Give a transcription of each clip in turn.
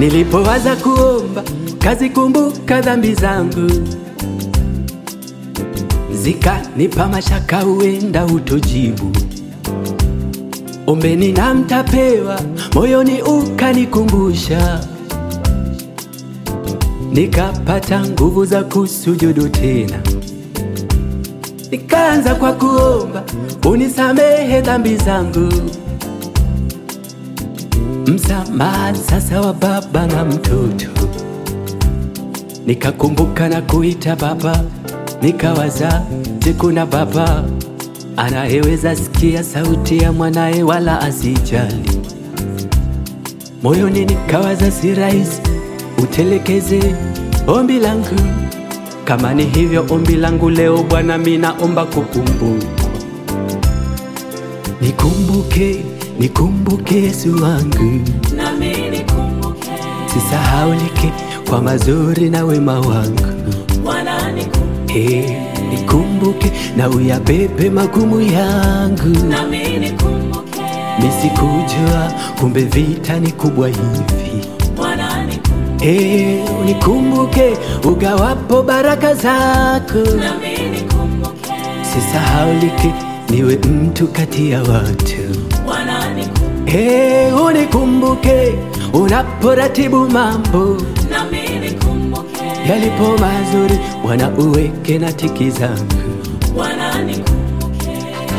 Nilipowaza kuomba kazikumbuka dhambi zangu, zikanipa mashaka, huenda utojibu. Ombeni na mtapewa, moyoni ukanikumbusha, nikapata nguvu za kusujudu tena. Nikaanza kwa kuomba unisamehe dhambi zangu, msamaha sasa wa baba na mtoto. Nikakumbuka na kuita baba, nikawaza, je, kuna baba anayeweza sikia sauti ya mwanaye wala asijali? Moyoni nikawaza, si rahisi utelekeze ombi langu. Kama ni hivyo ombi langu leo Bwana, mimi naomba kukumbuka, nikumbuke, nikumbuke Yesu wangu, nami nikumbuke, sisahaulike kwa mazuri na wema wangu. Bwana nikumbuke, Hey, nikumbuke na uyabebe magumu yangu, nami nikumbuke, nisikujua kumbe vita ni kubwa hivi. Bwana nikumbuke, Hey, unikumbuke ugawapo baraka zako, nami nikumbuke, sisahaulike niwe mtu kati ya watu. Bwana nikumbuke, Hey, unikumbuke unaporatibu mambo nami nikumbuke, yalipo mazuri, Bwana uweke na tiki zangu. Bwana nikumbuke,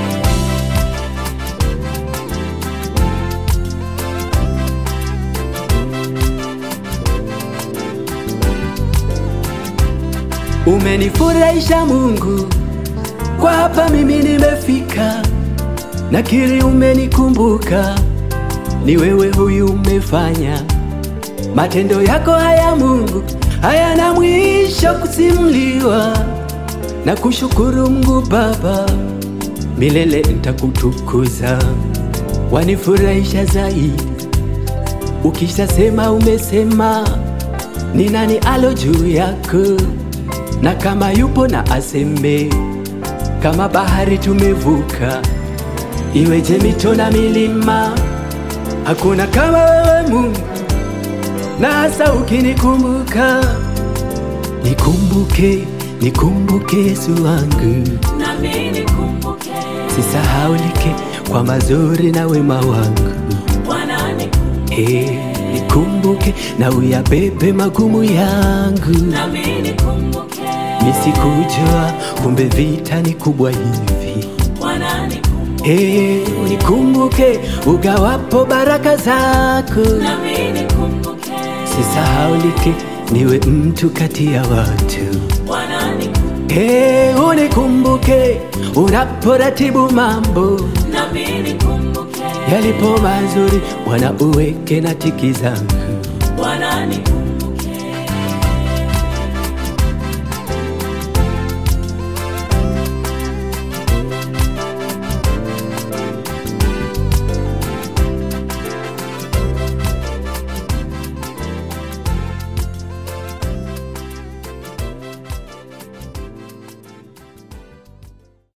Umenifurahisha Mungu, kwa hapa mimi nimefika, nakiri umenikumbuka, ni wewe huyu umefanya. Matendo yako haya Mungu hayana mwisho kusimuliwa, na kushukuru Mungu Baba, milele nitakutukuza, wanifurahisha zaidi. Ukishasema umesema, ni nani alo juu yako? na kama yupo na aseme, kama bahari tumevuka, iweje mito na milima, hakuna kama wewe Mungu, na hasa ukinikumbuka. Nikumbuke, nikumbuke Yesu wangu, nami nikumbuke, sisahaulike kwa mazuri na wema wangu. Bwana nikumbuke, Hey, nikumbuke na uyabebe magumu yangu, nami nikumbuke, nisikujua kumbe vita ni kubwa hivi. Bwana nikumbuke, Hey, unikumbuke ugawapo baraka zako, nami nikumbuke, sisahaulike niwe mtu kati ya watu. Bwana nikumbuke, Hey, unikumbuke unaporatibu mambo nami nikumbuke, yalipo mazuri, Bwana uweke na tiki zangu. Bwana nikumbuke.